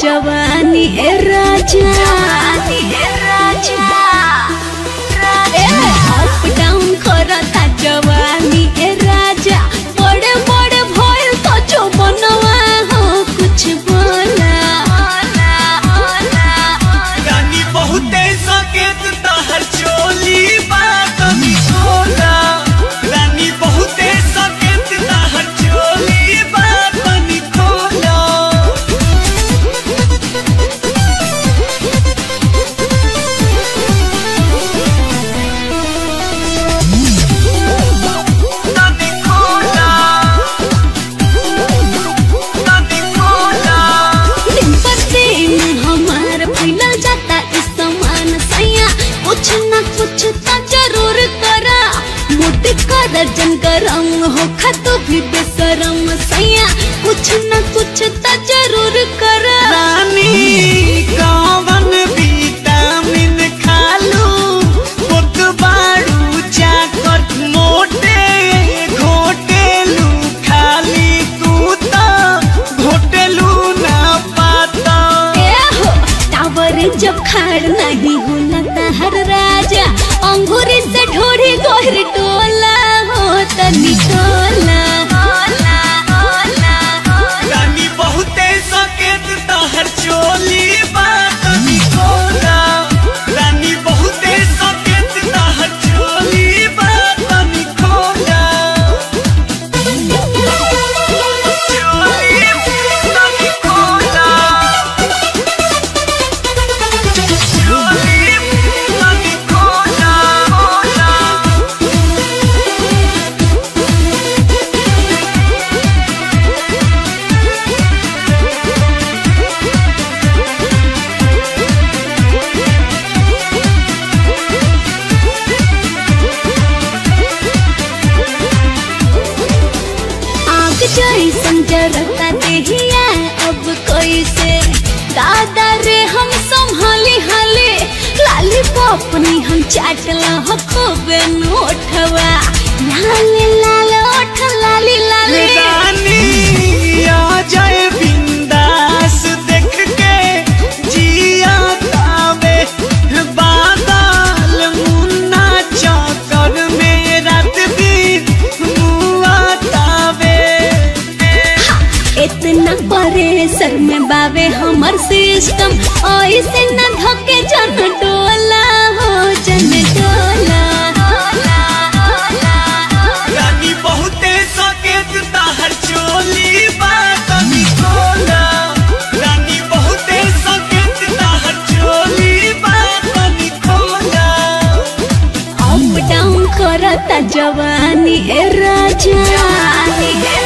जवानी ए राजा ए राजा up down करता जवानी ए राजा बड़े बड़े भइल तो जो बनवा हो कुछ बोला रानी बहुते सकेत तहर चोली बात खोला रानी बहुते सकेत तहर चोली बात खोला रानी खोला रानी खोला दिन पर दिन हमार फैलल जाता इस समान सैया कुछ न कुछ तो जरूर करा मोट कर जन गरम हो खतो भी बेसरम सैया कुछ न कुछ तो जरूर करा रानी कौन विटामिन खालू पुत बाड़ू जाकर मोटे घोटेलू खाली तू तो घोटेलू ना पाता ए हो टावर जब खाड़ नहीं होला तहर राजा अंगूरी से ढोरी गोहर टोला हो तनी टोला रानी बहुते सकेत तहर चोली बात खोला रानी बहुते सकेत तहर चोली बात खोला चोली बात खोला चोली बात खोला खोला आग जैसन जरता देहिया अब कोई से दादा रे हम संभाली हाले लाली पपनी हम चाटला हो खूबे नोठवा लाले लाल ओठ लाली लाली रानी आ जाए बिंदास देख के जिया तावे बादल मुन्ना चौकर में रात दिन मुआ तावे इतना बड़े सर में बावे हमर सिस्टम ऐसे न धके जन डोला हो जन डोला रानी बहुते सकेत ताहर चोली बात खोला रानी बहुते सकेत ताहर चोली बात खोला अप डाउन करता जवानी ए राजा